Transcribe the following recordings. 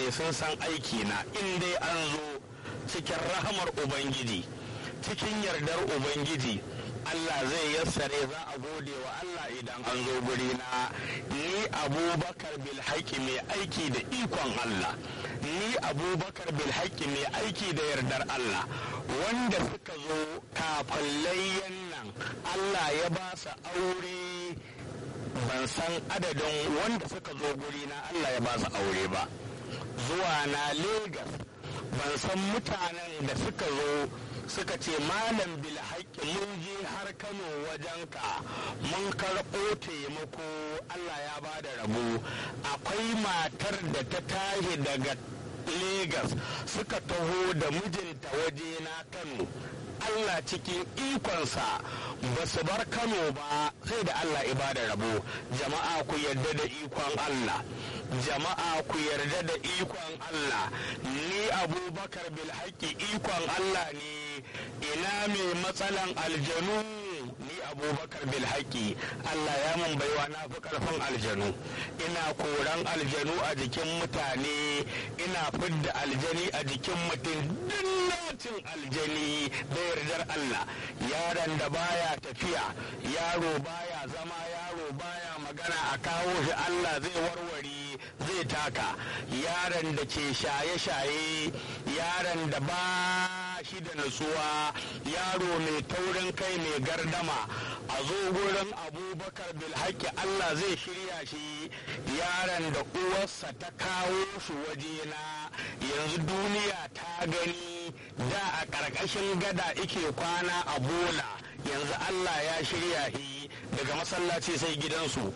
mutane sun san aiki na in dai an zo cikin rahamar ubangiji cikin yardar ubangiji Allah zai yassare za a gode wa Allah idan an zo guri na ni abubakar bil mai aiki da ikon Allah ni abubakar bil mai aiki da yardar Allah wanda suka zo kafin layyan nan Allah ya ba su aure ban san adadin wanda suka zo guri na Allah ya ba su aure ba zuwa na Legas ban san mutanen da suka zo suka ce malam bil mun je har kano wajenka mun karɓo taimako allah ya ba da rabo akwai matar da ta tashi daga Legas suka taho da mijinta waje na kano allah cikin ikonsa ba su bar kano ba sai da allah ibada rabo jama'a ku yarda da ikon allah jama'a ku yarda da ikon allah ni abubakar bil ikon allah ne ina mai matsalan aljanu ni abubakar bil Allah ya mun baiwa na fi karfin aljanu ina koran aljanu a jikin mutane ina fidda aljani a jikin mutum dinnacin aljani da yardar Allah yaron da baya tafiya yaro baya zama yaro baya magana a kawo shi Allah zai warware zai taka yaron da ke shaye-shaye yaron da ba shi da nutsuwa yaro mai taurin kai mai gardama a zo gurin abubakar bilhaki Allah zai shirya shi yaron da uwarsa ta kawo shi wajena yanzu duniya ta gani da a ƙarƙashin gada ike kwana a bola yanzu Allah ya shirya shi daga masallaci sai gidansu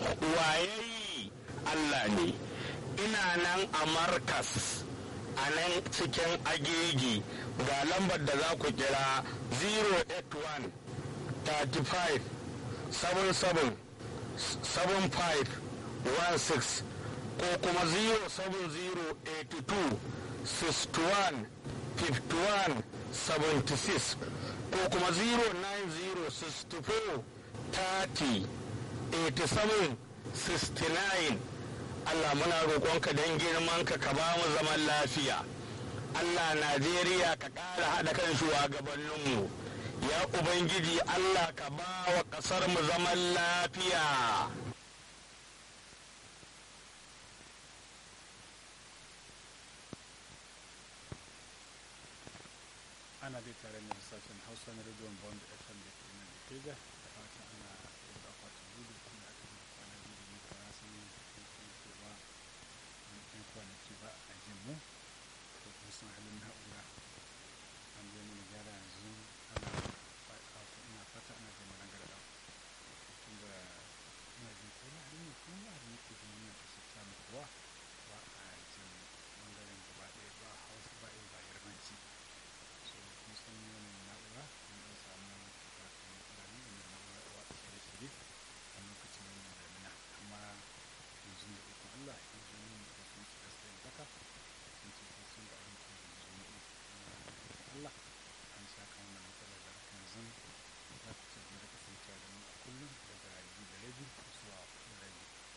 waye Allah ne ina nan a markas a nan cikin agegi ga lambar da za ku kira 081 35 77 75 16 ko kuma 07082 61 51 76 ko kuma 09064 30 87 69 Allah muna roƙonka don girmanka ka ba mu zaman lafiya. Allah Najeriya ka ƙara haɗa kan shugabanninmu. Ya Ubangiji Allah ka ba wa ƙasar mu zaman lafiya. ana dai tare da sashen hausa na rediyon bond fm da ke nan da